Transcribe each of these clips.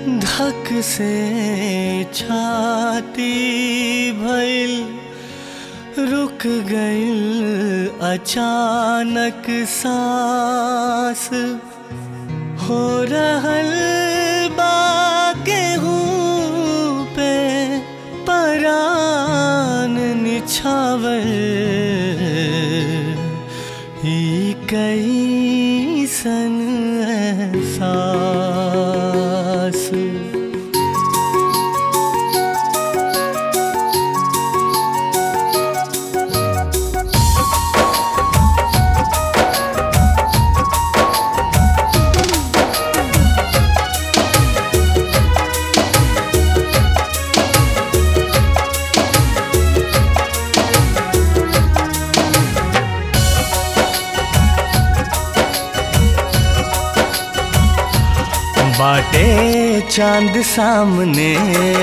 धक से छाती भइल रुक गइल अचानक सांस हो रहल बा गेहूं पे परान निछावर ई कैसन एहसास बाटे चांद सामने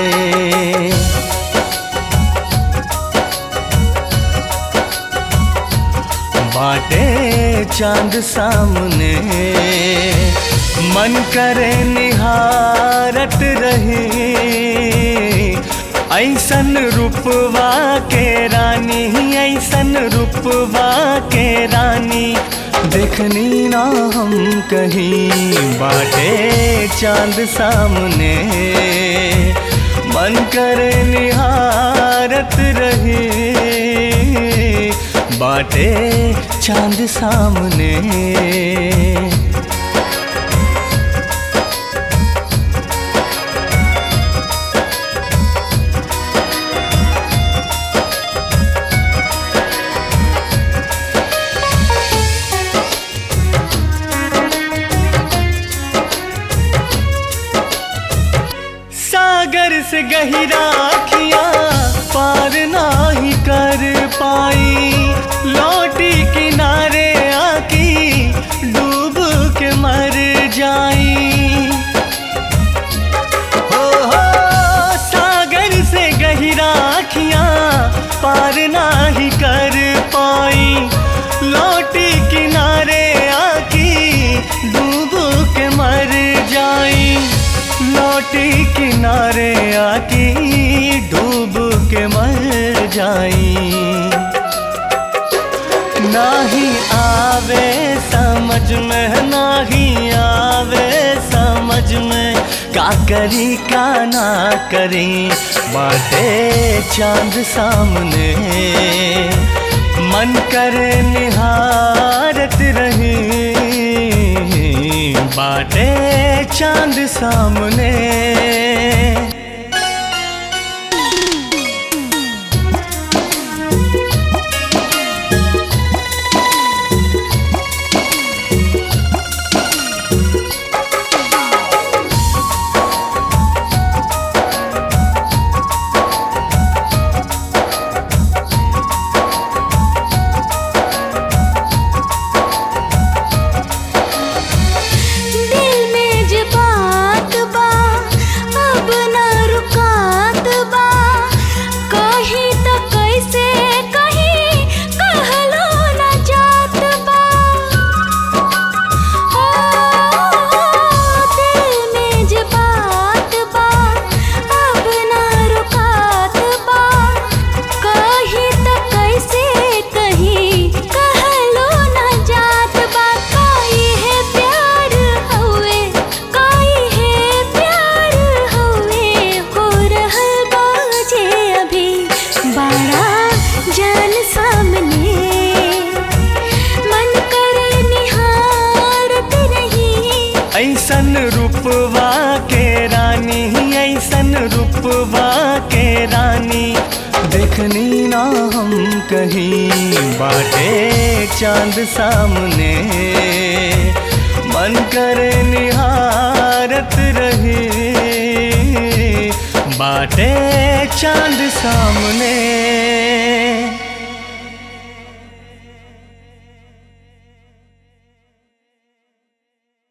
बाटे चांद सामने मन करे निहारत रहे ऐसन रूपवा के रानी ऐसन रूपवा के रानी देखनी ना हम कहीं बाटे चांद सामने मन करे निहारत रहे बाटे चांद सामने सागर से गहिरा अखिया पार नाही कर पाई लौटी किनारे आकी डूब के मर जाई हो हो सागर से गहिरा अखिया पार नाही कर पाई लौटी किनारे आकी डूब के मर जाई लौटी किनारे आकी डूब के मर जाई नाही आवे समझ में नाही आवे समझ में का करी का ना करी बाटे चांद सामने मन करे निहारत रही बाटे चांद सामने दिल में जे बात बा अब न रुकात बा कहीं तो कैसे कहीं कहलो न जात बा ओ दिल में जे बात बा अब न रुकात बा कहीं तो कैसे कहीं कहलो न जात बा काई है प्यार हवे काई है प्यार हवे हो रहल बाजे अभी बड़ा जान सामने मन करे निहारत रही ऐसन रूपवा के रानी ऐसन रूपवा के रानी देखनी ना हम कहीं बाटे चांद सामने मन करे निहारत रहे बाटे चांद सामने